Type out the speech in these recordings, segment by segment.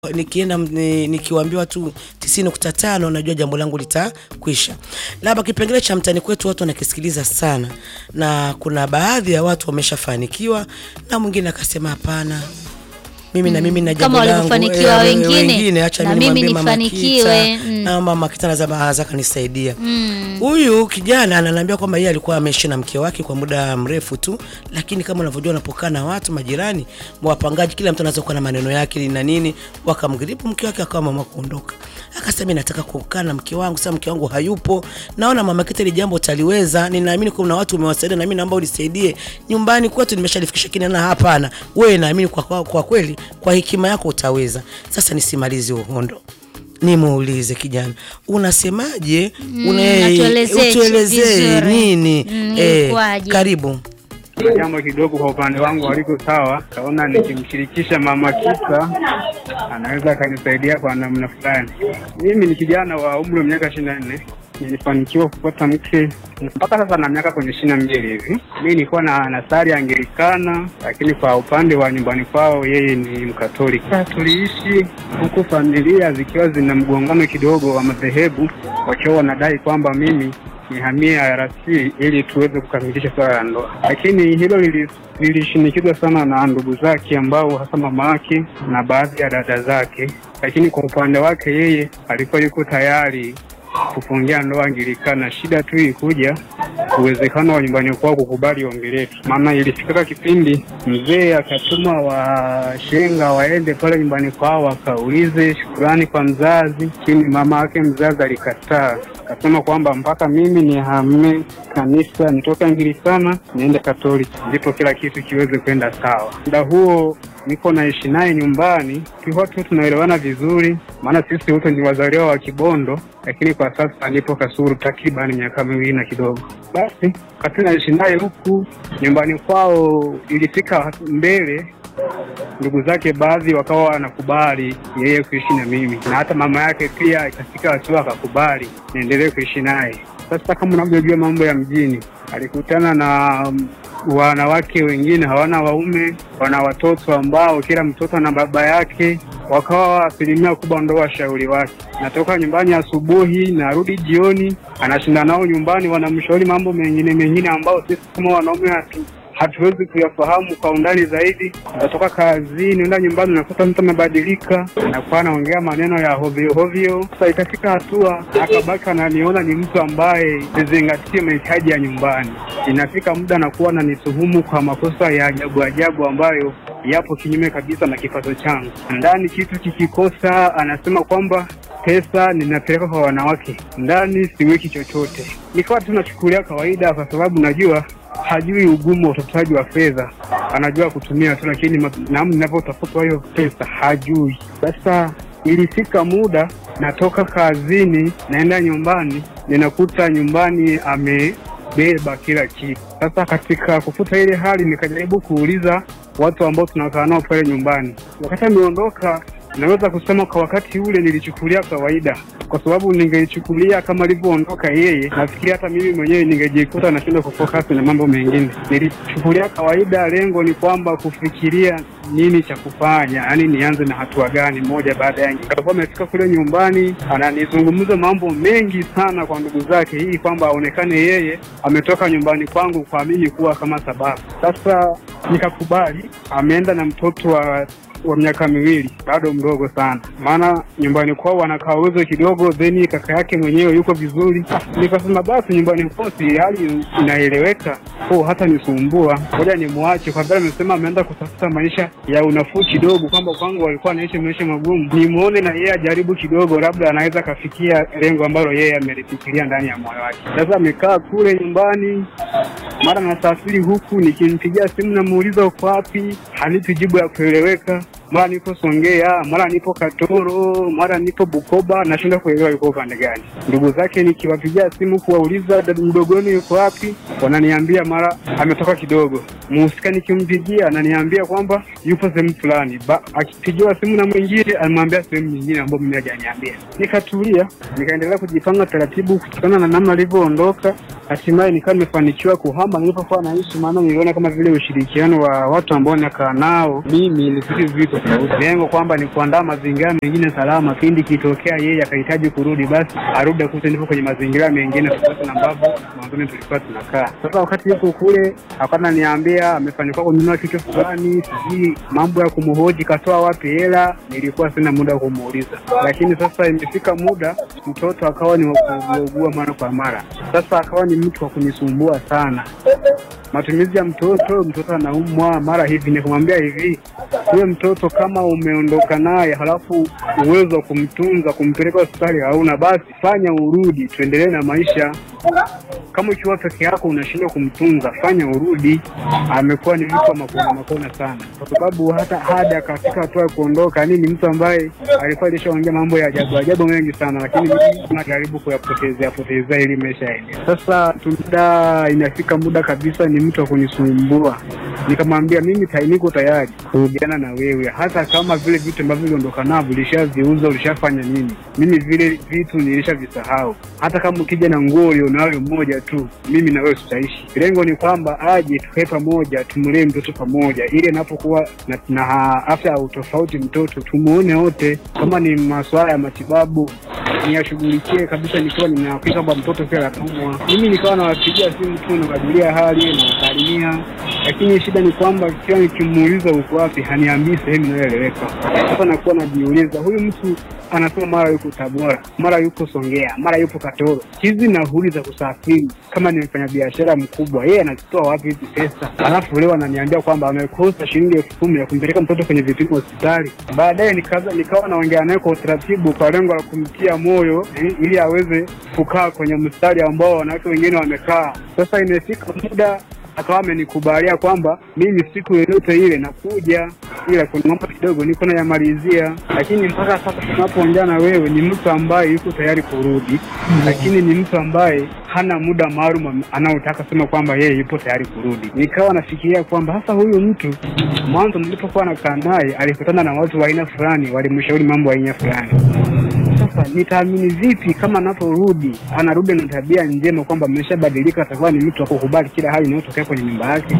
nikienda ni, nikiwaambiwa tu 90.5 najua jambo langu litakwisha. Labda kipengele cha mtani kwetu watu wanakisikiliza sana, na kuna baadhi ya watu wameshafanikiwa na mwingine akasema hapana, mimi na mimi na jambo Kama langu walivyofanikiwa eh, wengine, wengine, acha na mimi mimi nimwambie Mama nifanikiwe, Kita, mm. na Mama Kita anasema anaweza kanisaidia Mm. Huyu kijana ananiambia kwamba yeye alikuwa ameishi na mke wake kwa muda mrefu tu, lakini kama unavyojua unapokaa na watu majirani, wapangaji, kila mtu anaweza kuwa na maneno yake na nini, wakamgripu mke wake akawa mama kuondoka. Akasema mimi nataka kukaa na mke wangu, sasa mke wangu hayupo, naona mama Kita ile jambo utaliweza, ninaamini kuna watu umewasaidia na mimi naomba unisaidie nyumbani kwetu, nimeshalifikisha kinana. Hapana, wewe naamini kwa, kwa, kwa kweli kwa hekima yako utaweza. Sasa nisimalize uhondo nimuulize kijana, unasemaje? Una- atuelezee utuelezee vizuri. nini? Mm, Eh, ilikuwaje? karibu. Kuna jambo kidogo kwa upande wangu haliko sawa. Kaona nikimshirikisha mama Kita anaweza akanisaidia kwa namna fulani. Mimi ni kijana wa umri wa miaka ishirini na nne nilifanikiwa kupata mke mpaka sasa na miaka kwenye ishirini na mbili hivi. Mi nilikuwa na nasari Anglikana, lakini kwa upande wa nyumbani kwao yeye ni Mkatoliki. Tuliishi huku familia zikiwa zina mgongano kidogo wa madhehebu, wakiwa wanadai kwamba mimi nihamie IRC ili tuweze kukamilisha swala la ndoa, lakini hilo lili- lilishinikizwa sana na ndugu zake ambao hasa mama yake na baadhi ya dada zake, lakini kwa upande wake yeye alikuwa yuko tayari kufungia ndoa Anglikana. Shida tu ilikuja uwezekano wa nyumbani kwao kukubali ombi letu, maana ilifika kipindi mzee akatuma washenga waende pale nyumbani kwao wakaulize shukurani kwa mzazi, lakini mama yake mzazi alikataa, akasema kwamba mpaka mimi nihame kanisa nitoke Anglikana niende Katoliki ndipo kila kitu kiweze kwenda sawa. Muda huo niko naishi naye nyumbani, tulikuwa tu tunaelewana vizuri, maana sisi wote ni wazaliwa wa Kibondo, lakini kwa sasa nipo Kasulu takriban miaka miwili na kidogo. Basi wakati naishi naye huku nyumbani kwao, ilifika mbele ndugu zake baadhi wakawa wanakubali yeye kuishi na mimi, na hata mama yake pia ikafika hatua akakubali niendelee kuishi naye. Sasa kama unavyojua mambo ya mjini, alikutana na mm, wanawake wengine hawana waume, wana watoto ambao kila mtoto na baba yake, wakawa asilimia kubwa ndo washauri wake. Natoka nyumbani asubuhi, narudi jioni, anashinda nao nyumbani, wanamshauri mambo mengine mengine ambao sisi kama wanaume hatu hatuwezi kuyafahamu kwa undani zaidi. Natoka kazini naenda nyumbani, nakuta mtu amebadilika, anakuwa anaongea maneno ya hovyo hovyo. Sasa ikafika hatua akabaki ananiona ni mtu ambaye sizingatie mahitaji ya nyumbani. Inafika muda anakuwa ananituhumu kwa makosa ya ajabu ajabu ambayo yapo kinyume kabisa na kipato changu. Ndani kitu kikikosa, anasema kwamba pesa ninapeleka kwa wanawake, ndani siweki chochote. Nikawa tu nachukulia kawaida, kwa sababu najua hajui ugumu wa utafutaji wa fedha, anajua kutumia tu, lakini ma- namna ninavyotafuta hiyo pesa hajui. Sasa ilifika muda natoka kazini naenda nyumbani, ninakuta nyumbani amebeba kila kitu. Sasa katika kufuta ile hali, nikajaribu kuuliza watu ambao tunakaa nao pale nyumbani. Wakati ameondoka, naweza kusema kwa wakati ule nilichukulia kawaida, kwa sababu ningeichukulia kama alivyoondoka yeye, nafikiri hata mimi mwenyewe ningejikuta nashindwa kufocus na mambo mengine. Nilichukulia kawaida, lengo ni kwamba kufikiria nini cha kufanya, yaani nianze na hatua gani moja baada ya nyingine. Alikuwa amefika kule nyumbani, ananizungumza mambo mengi sana kwa ndugu zake, ili kwamba aonekane yeye ametoka nyumbani kwangu kwa mimi kuwa kama sababu. Sasa nikakubali, ameenda na mtoto wa wa miaka miwili bado mdogo sana, maana nyumbani kwao wanakaa uwezo kidogo, then kaka yake mwenyewe yuko vizuri. Ah, Nikasema basi nyumbani kwao si hali inaeleweka, ko hata nisumbua, ngoja nimwache kwa vile amesema ameenda kutafuta maisha ya unafuu kidogo, kwamba kwangu walikuwa anaishi maisha magumu, nimuone na yeye ajaribu kidogo, labda anaweza akafikia lengo ambalo yeye amelifikiria ndani ya moyo wake. Sasa amekaa kule nyumbani mara nasafiri huku, nikimpigia simu namuuliza uko wapi, hanipi jibu ya kueleweka. Mara nipo Songea, mara nipo Katoro, mara nipo Bukoba, nashindwa kuelewa yuko upande gani. Ndugu zake nikiwapigia simu kuwauliza dada mdogoni yuko wapi, wananiambia mara ametoka kidogo. Muhusika nikimpigia ananiambia kwamba yupo sehemu fulani, Ba- akipigiwa simu na mwingine anamwambia sehemu nyingine ambayo mimi hajaniambia. Nikatulia, nikaendelea kujipanga taratibu kutokana na namna alivyoondoka. Hatimaye nikawa nimefanikiwa kuhama nilipokuwa naishi, maana niliona kama vile ushirikiano wa watu ambao nakaa nao mimi ni vitu vizito tofauti. Lengo kwamba ni kuandaa mazingira mengine salama, pindi kitokea yeye akahitaji kurudi, basi arudi akute nipo kwenye mazingira mengine tofauti na ambavyo mwanzoni tulikuwa tunakaa. Sasa wakati yuko kule akana niambia amefanikiwa kununua kitu fulani, sijui mambo ya kumhoji katoa wapi hela, nilikuwa sina muda wa kumuuliza, lakini sasa imefika muda mtoto akawa ni wa kuugua mara kwa mara. Sasa akawa ni mtu wa kunisumbua sana matumizi ya mtoto, mtoto anaumwa mara hivi. Nikamwambia hivi, huyo mtoto kama umeondoka naye halafu uwezo wa kumtunza kumpeleka hospitali hauna, basi fanya urudi, tuendelee na maisha. Kama ukiwa peke yako unashindwa kumtunza, fanya urudi. Amekuwa ni mtu wa makona makona sana, kwa sababu hata hadi akafika hatua ya kuondoka, ni mtu ambaye alikuwa alishaongea mambo ya ajabu ajabu mengi sana, lakini mimi najaribu kuyapotezea potezea ili maisha yaende. Sasa muda inafika muda kabisa, ni mtu wa kunisumbua. Nikamwambia mimi ta- niko tayari kurudiana na wewe, hata kama vile vitu ambavyo uliondoka navyo ulishaviuza, ulishafanya nini, mimi vile vitu nilishavisahau. Hata kama ukija na nguo ulionayo moja tu, mimi na wewe tutaishi. Lengo ni kwamba aje tukae pamoja, tumlee mtoto pamoja, ili anapokuwa na, na afya ya utofauti mtoto tumuone wote. Kama ni masuala ya matibabu niyashughulikie kabisa, nikiwa ninahakika kwamba mtoto pia anaumwa. Mimi nikawa nawapigia simu tu, nawajulia hali, nawasalimia, lakini shida ni kwamba kila nikimuuliza uko wapi, haniambii sehemu inayoeleweka. Sasa nakuwa najiuliza, huyu mtu anasema mara yuko Tabora, mara yuko Songea, mara yupo Katoro. Hizi nauli za kusafiri, kama ni mfanyabiashara mkubwa, yeye anazitoa wapi hizi pesa? Alafu leo ananiambia kwamba amekosa shilingi elfu kumi ya kumpeleka mtoto kwenye vipimo hospitali. Baadaye nikaza nikawa naongea naye kwa utaratibu, kwa lengo la kumtia moyo eh, ili aweze kukaa kwenye mstari ambao wanawake wengine wamekaa. Sasa imefika muda akawa amenikubalia kwamba mimi siku yoyote ile nakuja, ila kuna mambo kidogo niko nayamalizia, lakini mpaka sasa tunapoongea na wewe ni mtu ambaye yuko tayari kurudi, lakini ni mtu ambaye hana muda maalum anaotaka sema kwamba yeye yupo tayari kurudi. Nikawa nafikiria kwamba sasa huyu mtu mwanzo nilipokuwa nakaa naye alikutana na watu wa aina fulani, walimshauri mambo ya aina fulani sasa nitaamini vipi kama anaporudi anarudi na tabia njema kwamba ameshabadilika, atakuwa ni mtu wa kukubali kila hali inayotokea kwenye nyumba yake,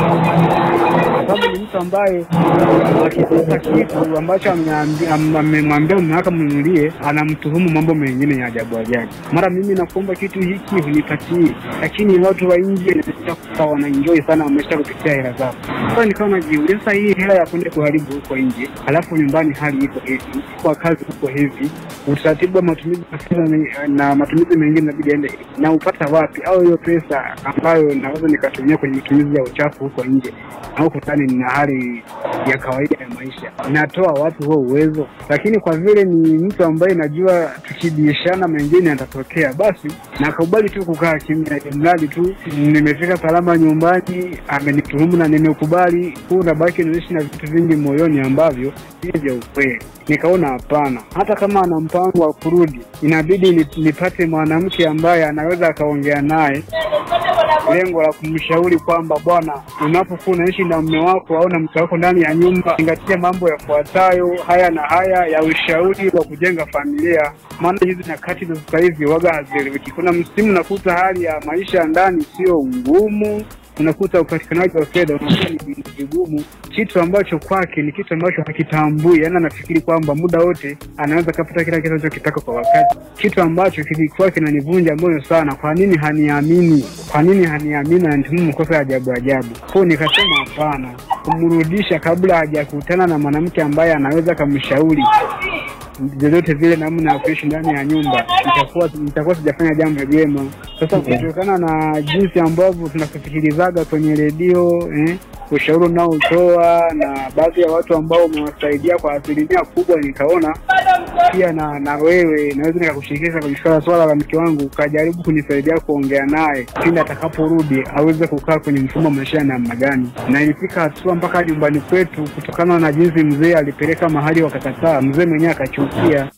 kwa sababu ni mtu ambaye akikosa kitu ambacho ameambi- am- amemwambia mume wake mnunulie, anamtuhumu mambo mengine ya ajabu ajabu. Mara mimi nakuomba kitu hiki hunipatie, lakini watu wa nje nimeshakuta wanaenjoy sana, wamesha kupitia hela zao. Sasa nikawa najiuliza, sasa hii hela ya kwenda kuharibu huko nje, halafu nyumbani hali iko hivi, kwa kazi huko hivi, utaratibu wa matumizi ya fedha ni- na matumizi mengine inabidi aende na upata wapi? Au hiyo pesa ambayo naweza nikatumia kwenye matumizi ya uchafu huko nje na huko ndani nina hali ya kawaida ya maisha, natoa wapi huo uwezo? Lakini kwa vile ni mtu ambaye najua tukibishana mengine yatatokea, basi nakubali tu kukaa kimya, mradi tu nimefika salama nyumbani, amenituhumu na nimekubali. Huu nabaki naishi na vitu vingi moyoni ambavyo si vya ukweli. Nikaona hapana, hata kama ana mpango wa kurudi, inabidi ni- nipate mwanamke ambaye anaweza akaongea naye lengo la kumshauri kwamba bwana, unapokuwa unaishi na mume wako au na mke wako ndani ya nyumba, zingatia mambo yafuatayo haya na haya ya ushauri wa kujenga familia. Maana hizi nyakati za sasa hivi waga hazieleweki. Kuna msimu nakuta hali ya maisha ya ndani sio ngumu, unakuta upatikanaji wa fedha unakuwa ni vigumu, kitu ambacho kwake ni kitu ambacho hakitambui. Yaani anafikiri kwamba muda wote anaweza kapata kila kitu anachokitaka kwa wakati, kitu ambacho kilikuwa kinanivunja moyo sana. Kwa nini haniamini? Kwa nini haniamini? Ananitumia makosa ya ajabu ajabu. Kwa nikasema hapana, kumrudisha kabla hajakutana na mwanamke ambaye anaweza kumshauri vyovyote vile namna ya kuishi ndani ya nyumba, nitakuwa nitakuwa sijafanya jambo jema. Sasa kutokana na jinsi ambavyo tunakusikilizaga kwenye redio eh, ushauri unaotoa na baadhi ya watu ambao umewasaidia kwa asilimia kubwa, nikaona pia na na wewe naweza nikakushirikisha kwenye swala swala la mke wangu, ukajaribu kunisaidia kuongea naye pindi atakaporudi aweze kukaa kwenye mfumo wa maisha ya namna gani. Na ilifika hatua mpaka nyumbani kwetu, kutokana na jinsi mzee alipeleka mahali wakakataa, mzee mwenyewe akachukia.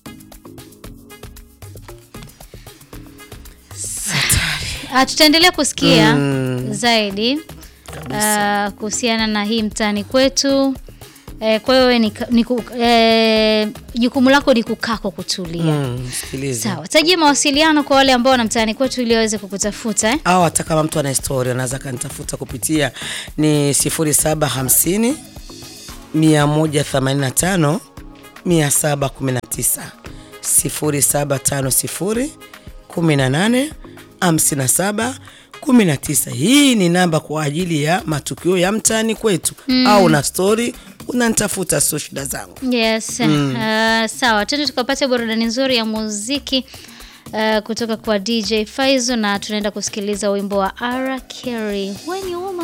Ah, tutaendelea kusikia Mm. zaidi ah, kuhusiana na hii mtaani kwetu. Eh, kwa hiyo wewe ni, ni ku- eh, jukumu lako ni kukaa kwa kutulia. Mm, msikilize. Sawa, tajia mawasiliano kwa wale ambao na mtaani kwetu ili waweze kukutafuta eh? au hata kama mtu ana historia anaweza kanitafuta kupitia ni 0750 185 719 0750 18 57 19. Hii ni namba kwa ajili ya matukio ya mtaani kwetu au na stori unanitafuta, sio shida zangu. Yes. Uh, sawa, twende tukapata burudani nzuri ya muziki uh, kutoka kwa DJ Faizo na tunaenda kusikiliza wimbo wa R Kelly When You